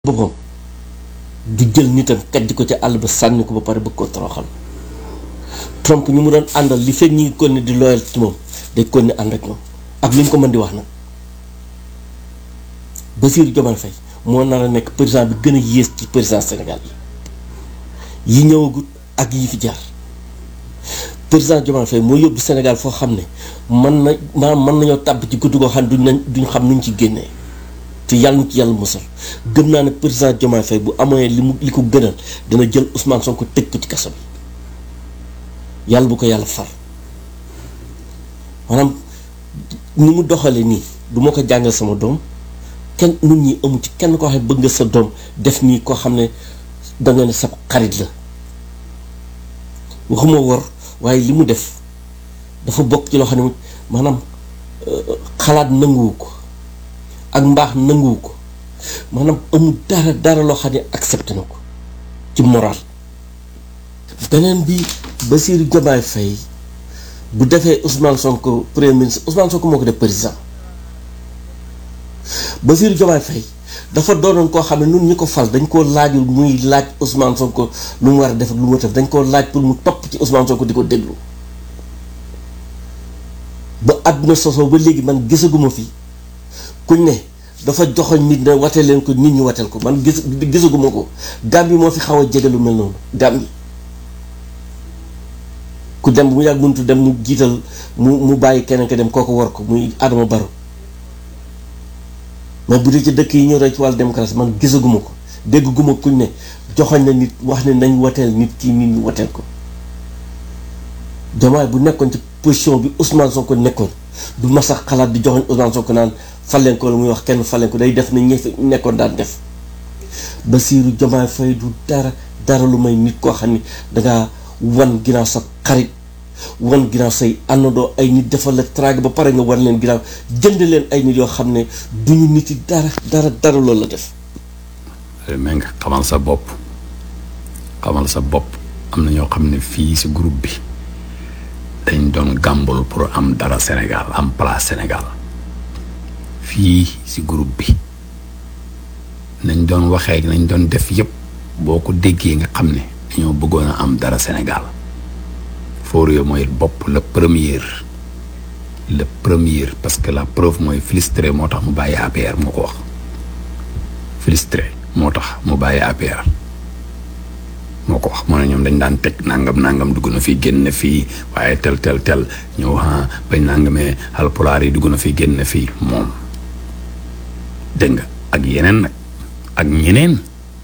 boppam du jël nitam kajj ko ca àll ba sànni ko ba pare bëgg koo toroxal Trump ñu mu doon àndal li fekk ñi ngi kon ne di loyal ci moom day kon ne ànd ak ñoom ak lu ñu ko mën di wax nag Bassirou Diomaye Faye moo nar a nekk président bi gën a yées ci président Sénégal yi yi ñëwagut ak yi fi jaar président Diomaye Faye moo yóbbu Sénégal foo xam ne mën na maanaam mën nañoo tàbb ci guddi goo xam ne duñ nañ duñ xam nuñ ci génnee te yàlla na ci yàlla musal gëm naa ne président Diomaye Faye bu amee li mu li ko gënal dana jël Ousmane Sonko tëj ko ci kaso bi yàlla bu ko yàlla far maanaam ni mu doxalee nii du ma ko jàngal sama doom kenn nun ñi amu ci kenn koo xam ne bëgg nga sa doom def nii koo xam ne danga ne sa xarit la waxuma wor waaye li mu def dafa bokk ci loo xam ne maanaam xalaat nanguwu ko ak mbaax nanguwu ko maanaam amul dara dara loo xam ne accepté na ko ci moral beneen bi Bassirou Diomaye Faye bu defee Ousmane Sonko premier ministre Ousmane Sonko moo ko def président Bassirou Diomaye Faye dafa doonoon koo xam ne nun ñi ko fal dañ koo laajul muy laaj Ousmane Sonko lu mu war a def ak lu mu def dañ koo laaj pour mu topp ci Ousmane Sonko di ko déglu ba àdduna sosoo ba léegi man gisaguma fi kuñ ne dafa joxoñ nit ne wateel leen ko nit ñi wateel ko man gis gisaguma ko Gambie moo fi xaw a jege lu mel noonu Gambie ku dem bu mu yàgg muntu dem mu jiital mu mu bàyyi keneen ka dem kooku war ko muy Adama Barrow mais bu dee ci dëkk yi ñu rey ci wàllu démocratie man gisaguma ko dégguma kuñ ne joxoñ na nit wax ne nañ wateel nit kii nit ñi wateel ko Diomaye bu nekkoon ci position bi Ousmane Sonko nekkoon du mas a xalaat di joxoñ Ousmane Sonko naan faleen ko la muy wax kenn faleen ko day def na ñëf nekkoon daan def Bassirou Diomaye Faye du dara dara lu may nit koo xam ni dangaa wan ginnaaw sa xarit wan ginnaaw say àndandoo ay nit defal la traag ba pare nga wan leen ginnaaw jënd leen ay nit yoo xam ne duñu nit yi dara dara dara loolu la def mais nga xamal sa bopp xamal sa bopp am na ñoo xam ne fii si groupe bi dañ doon gàmbul pour am dara Sénégal am place Sénégal fii si groupe bi nañ doon waxee nañ doon def yëpp boo ko déggee nga xam ne dañoo bëggoon a am dara Sénégal Forio mooy bopp le premier le premier parce que la preuve mooy Filstré moo tax mu bàyyi APR moo ko wax Filstré moo tax mu bàyyi APR moo ko wax moo ne ñoom dañ daan teg nangam nangam dugg na fii génn fii waaye tel tel tel ñëw ah bañ nangamee alpulaar yi dugg na fii génn fii moom dégg nga ak yeneen nag ak ñeneen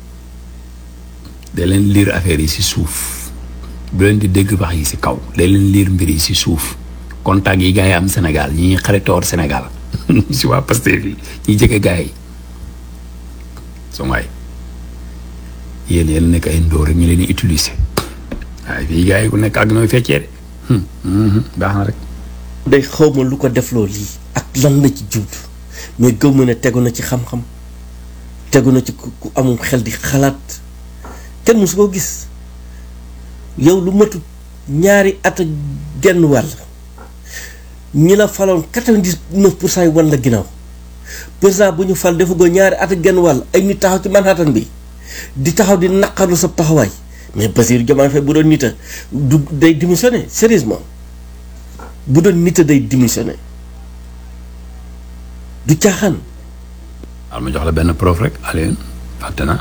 da leen liir affaire yi si suuf bu leen di dégg wax yi si kaw da leen liir mbir yi si suuf contact yi gars yi am Sénégal ñi ñuy xaritoor Sénégal si waa Pastef yi ñi jege gars yi so waay yéen yéen nekk ay ndóor rek ñu leen di utiliser waaye fii gars yi ku nekk ak nooy feccee de baax na rek day xawma lu ko defloo lii ak lan la ci jublu mais gëw ma ne tegu na ci xam-xam tegu na ci ku amum xel di xalaat kenn musu koo gis yow lu matut ñaari at ak genn wàll ñi la faloon quatre-vingt-dix-neuf pour cent yi wan la ginnaaw président bu ñu fal dafa goo ñaari at ak genn wàll ay nit taxaw ci Manhattan bi di taxaw di naqarlu sa taxawaay mais Bassirou Diomaye Faye bu doon nita du day démissionné sérieusement bu doon nita day démissionné du caaxaan al ma jox la benn prof rek Alioune fàtte na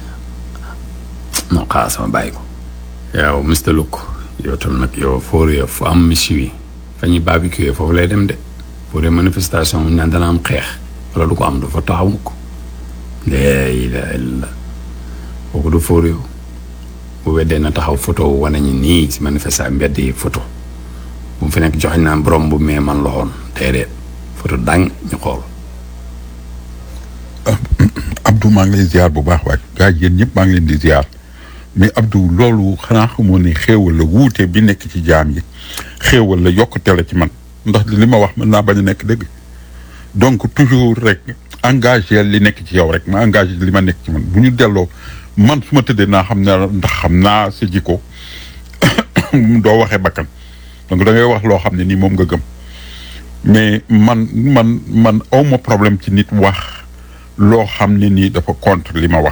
non xaaral sama bàyyi ko yow Mr Look yow tam nag yow Forio fu am mission yi fa ñuy barbecue foofu lay dem de pour des manifestation mu naan dana am xeex wala du ko am du fa taxaw ko léegi la la kooku du Forio bu weddee na taxaw photo wane ñi nii si manifestation mbedd yi photo bu mu fi nekk joxe naan borom bu mee man loxoon déedéet photo dang ñu xool. Abdou maa ngi lay ziar bu baax waay gars yi yéen ñëpp maa ngi leen di ziar mais Abdou loolu xanaa xamoo ne xéewal la wuute bi nekk ci jaam yi xéewal la yokkute la ci man ndax li ma wax mën naa bañ a nekk dëgg donc toujours rek engagé li nekk ci yow rek ma engagé li ma nekk ci man bu ñu delloo man su ma tëddee naa xam ne ndax xam naa sa jikko doo waxee bakkan donc da ngay wax loo xam ne nii moom nga gëm mais man man man awma problème ci nit wax loo xam ne nii dafa contre li ma wax